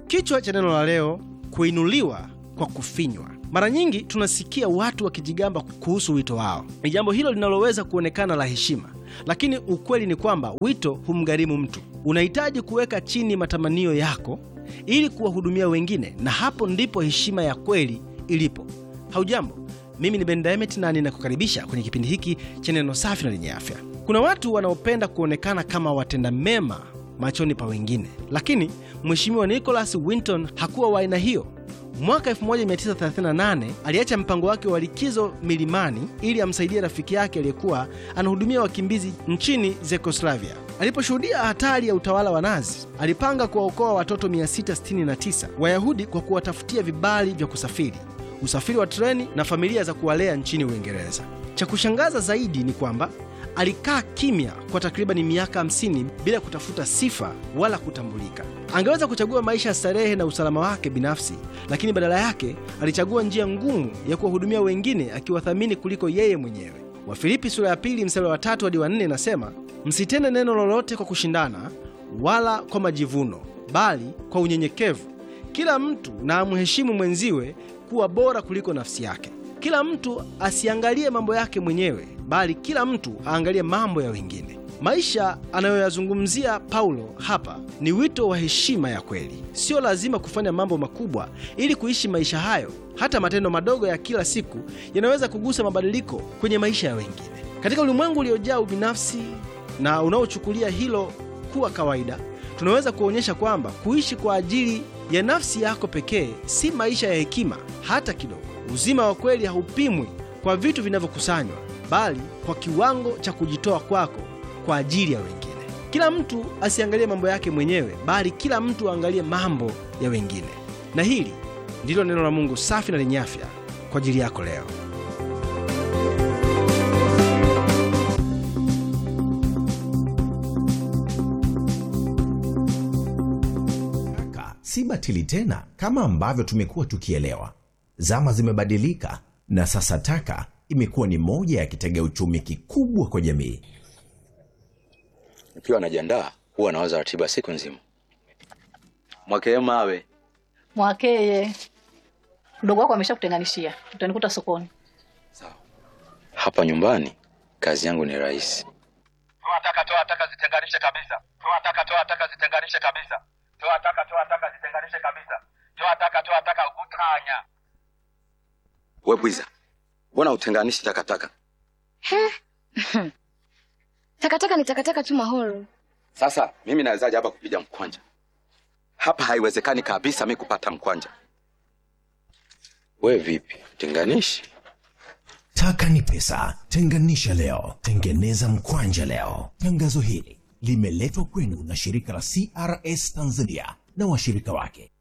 Kichwa cha neno la leo, kuinuliwa kwa kufinywa. Mara nyingi tunasikia watu wakijigamba kuhusu wito wao. Ni jambo hilo linaloweza kuonekana la heshima, lakini ukweli ni kwamba wito humgharimu mtu. Unahitaji kuweka chini matamanio yako ili kuwahudumia wengine, na hapo ndipo heshima ya kweli ilipo. Haujambo, mimi ni Ben Diamond na ninakukaribisha kwenye kipindi hiki cha neno safi na lenye afya. Kuna watu wanaopenda kuonekana kama watenda mema machoni pa wengine, lakini Mheshimiwa Nicholas Winton hakuwa wa aina hiyo. Mwaka 1938 aliacha mpango wake wa likizo milimani ili amsaidie rafiki yake aliyekuwa anahudumia wakimbizi nchini Zekoslavia. Aliposhuhudia hatari ya utawala wa Nazi, alipanga kuwaokoa watoto 669 Wayahudi kwa kuwatafutia vibali vya kusafiri, usafiri wa treni na familia za kuwalea nchini Uingereza. Cha kushangaza zaidi ni kwamba alikaa kimya kwa takribani miaka 50 bila kutafuta sifa wala kutambulika. Angeweza kuchagua maisha ya starehe na usalama wake binafsi, lakini badala yake alichagua njia ngumu ya kuwahudumia wengine, akiwathamini kuliko yeye mwenyewe. Wafilipi sura ya pili mstari wa tatu hadi wa nne inasema, msitende neno lolote kwa kushindana wala kwa majivuno, bali kwa unyenyekevu kila mtu na amheshimu mwenziwe kuwa bora kuliko nafsi yake. Kila mtu asiangalie mambo yake mwenyewe, bali kila mtu aangalie mambo ya wengine. Maisha anayoyazungumzia Paulo hapa ni wito wa heshima ya kweli. Sio lazima kufanya mambo makubwa ili kuishi maisha hayo. Hata matendo madogo ya kila siku yanaweza kugusa mabadiliko kwenye maisha ya wengine. Katika ulimwengu uliojaa ubinafsi na unaochukulia hilo kuwa kawaida, tunaweza kuonyesha kwamba kuishi kwa ajili ya nafsi yako pekee si maisha ya hekima hata kidogo. Uzima wa kweli haupimwi kwa vitu vinavyokusanywa, bali kwa kiwango cha kujitoa kwako kwa ajili ya wengine. Kila mtu asiangalie mambo yake mwenyewe, bali kila mtu aangalie mambo ya wengine. Na hili ndilo neno la Mungu safi na lenye afya kwa ajili yako leo. Taka si batili tena kama ambavyo tumekuwa tukielewa. Zama zimebadilika na sasa taka imekuwa ni moja ya kitega uchumi kikubwa kwa jamii. Nikiwa najiandaa huwa nawaza ratiba siku nzima. Mwakee mawe Mwakeye, mdogo wako ameshakutenganishia, utanikuta sokoni. hapa nyumbani, kazi yangu ni rahisi. Toa taka, toa taka, zitenganishe kabisa. Toa taka, toa taka, zitenganishe kabisa. Toa taka, toa taka, zitenganishe kabisa. Toa taka, toa taka, utanya. We bwiza, mbona utenganishi takataka? Takataka ni takataka tu Mahoro. Sasa mimi nawezaje hapa kupiga mkwanja? Hapa haiwezekani kabisa mi kupata mkwanja. We vipi, tenganishi? Taka ni pesa, tenganisha leo, tengeneza mkwanja leo. Tangazo hili limeletwa kwenu na shirika la CRS Tanzania na washirika wake.